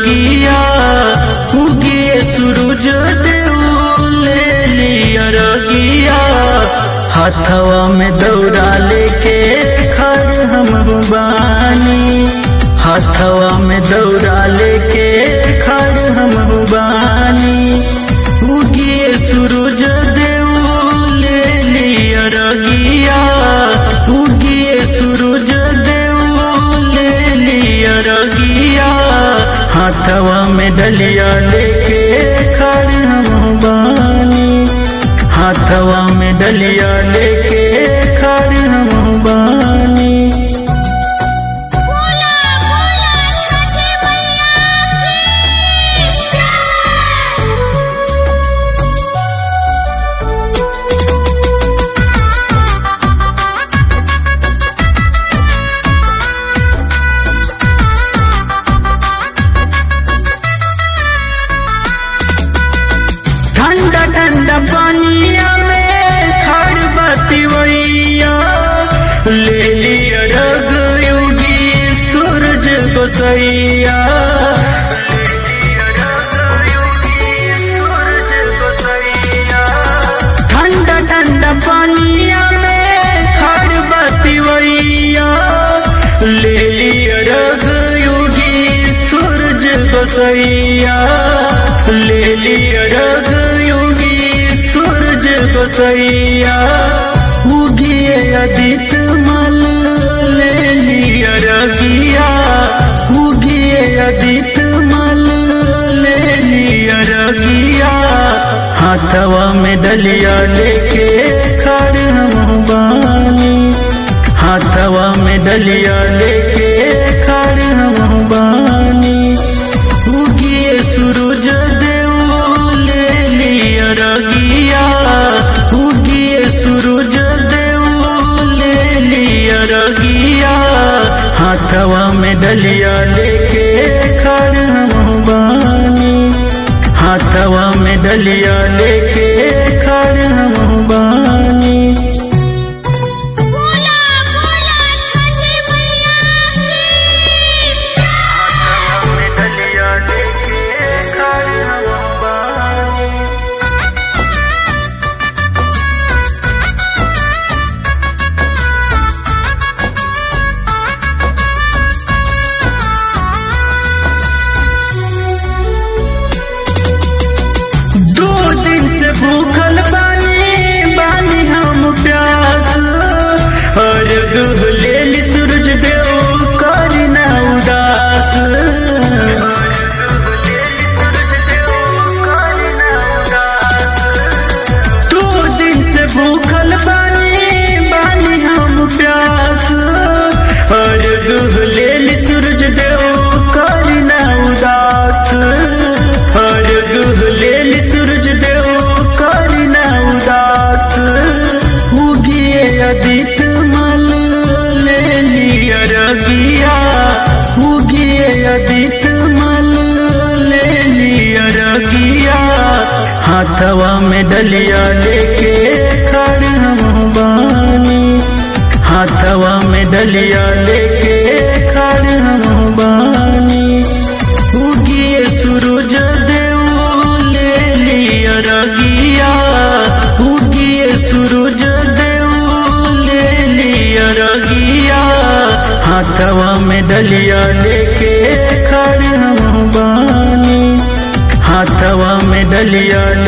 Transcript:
रगिया उगिए सूरज देव ले लिया रगिया हाथवा में दौड़ा लेके खड़ हम बानी हाथवा में दौड़ा लेके खड़ हम बानी उगिए सूरज देव ले लिया रगिया उगिए सूरज देव ले लिया रगिया हाथवा में डलिया लेके खड़ हम बानी हाथवा में डलिया लेके खड़ हम बानी बोला बोला छठी मैया की ठंडा ठंडा पानिया में खड़ बतिवैया ले लिया रग युगी सूरज गोसैया ठंडा ठंडा पानिया में खड़ बतिवैया ले लिया रग युगी सूरज गोसैया ले लिया रग युगी सूरज गोसैया उगिए अदित मल ले लिया रगिया उगिए अदित मल ले लिया रगिया हाथवा में डलिया लेके खड़ हम बानी हाथवा में डलिया लेके खड़ हम बानी उगिए सूरज देव ले लिया रगिया उगिए सूरज देव ले लिया रगिया हाथवा में डलिया लेके खड़ हम बानी हाथवा में डलिया लेके खड़ हम बानी बोला बोला छठी मैया की दो दिन से भूखल बानी बानी हम प्यास और ले ली सूरज देव करी ना उदास दो दिन से भूखल बानी बानी हम प्यास और ले ली सूरज देव करी ना उदास और ले ली सूरज देव करी ना उदास उगिए अदित मल ले लिया रगिया उगिए अदित मल ले लिया रगिया हाथवा में डलिया लेके खड़ हम बानी हाथवा में डलिया लेके खड़ हम बानी उगिए सूरज देव ले लिया रगिया उगिए सूरज देव ले लिया रगिया हाथवा में डलिया लेके खड़ हम बानी हाथवा में डलिया